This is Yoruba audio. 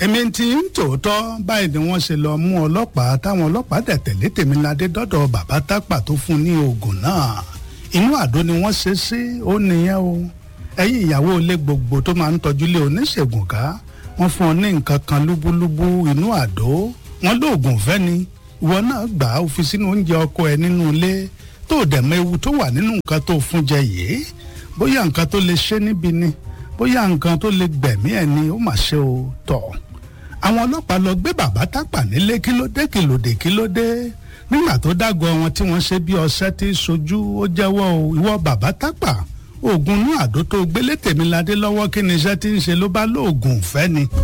èmi ti ń tòótọ́ báyìí ni wọ́n ṣe lọ mú ọlọ́pàá táwọn ọlọ́pàá dẹ̀ tẹ̀lé tèmiládé dọ́dọ̀ bàbá tápà tó fún ní oògùn náà inú àdó ni wọ́n ṣe sí ó nìyẹn o ẹ̀yin ìyàwó ilé gbogbo tó máa ń tọ́jú lé oníṣègùn ká wọ́n fún ọ ní nǹkan kan lúbúlúbú inú àdó wọ́n lóògùn fẹ́ ni ìwọ náà gbà á fi sínú oúnjẹ ọkọ ẹ nínú ilé tó dẹ̀ mọ ewu tó wà nínú nǹkan tó fún jẹ yìí bóyá nǹkan tó lè ṣe níbi ni bóyá nǹkan tó lè gbẹ̀mí ẹ̀ ni ó mà ṣe o tọ̀ àwọn ọlọ́pàá lọ gbé bàbá tápà nílé kí ló dé kí ló dé kí ló dé nígbà tó dágọ wọn tí wọ́n ṣe bí ọṣẹ tí sojú ó jẹ́wọ́ o ìwọ bàbá tápà oògùn inú àdó tó gbélé tèmiládé lọ́wọ́ kí ni iṣẹ́ tí ń ṣe ló bá lóògùn ìfẹ́ ni.